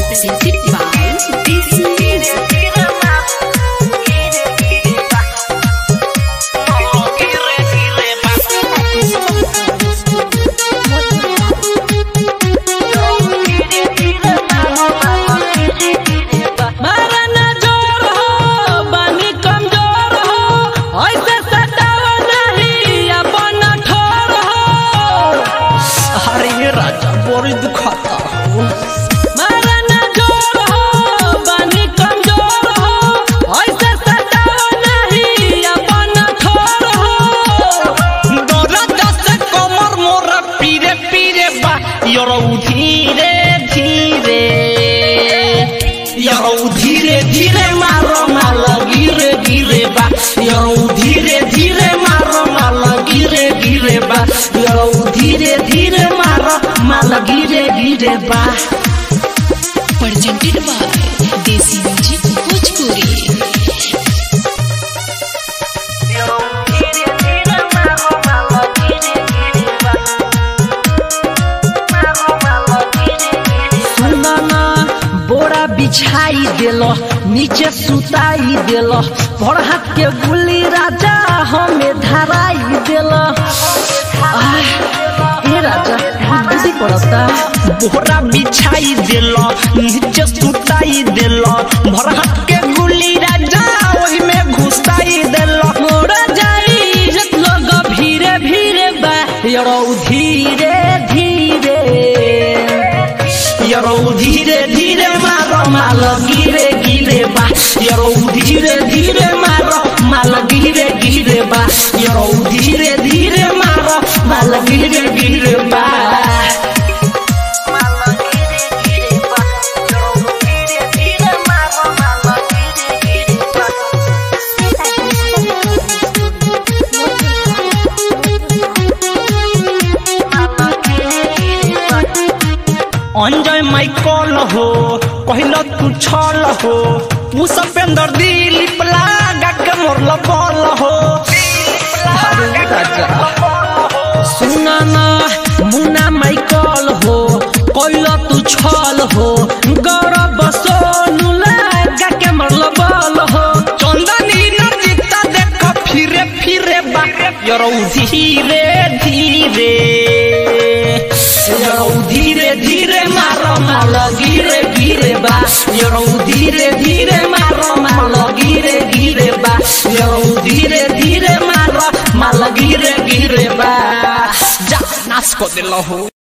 presented by DC Music. मारा ना जोर हो बानी कमजोर हो ऐसे सतावा नहीं अपन ठोर हो अरे राजा बड़ी दुखाता हो मारा ना जोर हो बानी कमजोर हो ऐसे सतावा नहीं अपन ठोर हो दर्द से कमर मोरा पीरे पीरे बा यरो धीरे धीरे यरो धीरे धीरे मारो माल गिरे गिरे बा यरो धीरे धीरे मारो माल गिरे गिरे बा यरो धीरे धीरे मारो माल गिरे गिरे बा Presented by DC Music Bhojpuri. सुना ना बोरा बिछाई देलो नीचे सुताई देलो भर हाथ के गुली राजा हमें धराई देलो आह, ए राजा बुद्धि पड़ता बोरा बिछाई देलो नीचे सुताई देलो भर हाथ के गुली राजा ओही में घुसाई देलो मोरा जाई जत लोग भीरे भीरे बा यरो धीरे धीरे यरो धीरे धीरे मारो माल गिरे गिरे बा यरो धीरे धीरे मारो माल गिरे गिरे बा यरो धीरे धीरे मारो माल गिरे गिरे बा अंजय माइकल हो कहल तू छल हो उ सपेंदर दिलीप लागा के मोरल बल हो अरे राजा सुना ना मुन्ना माइकल हो कोइल तू छल हो गौरव सोनू लगा के मरल बल हो चंदनी नचिता देख फिरे फिरे बा यरो धीरे धीरे यरो धीरे धीरे मारो माल गिरे गिरे बा यरो धीरे धीरे मारो माल गिरे गिरे बा यरो धीरे धीरे मारो माल गिरे गिरे बा जा नाच को दिलो हो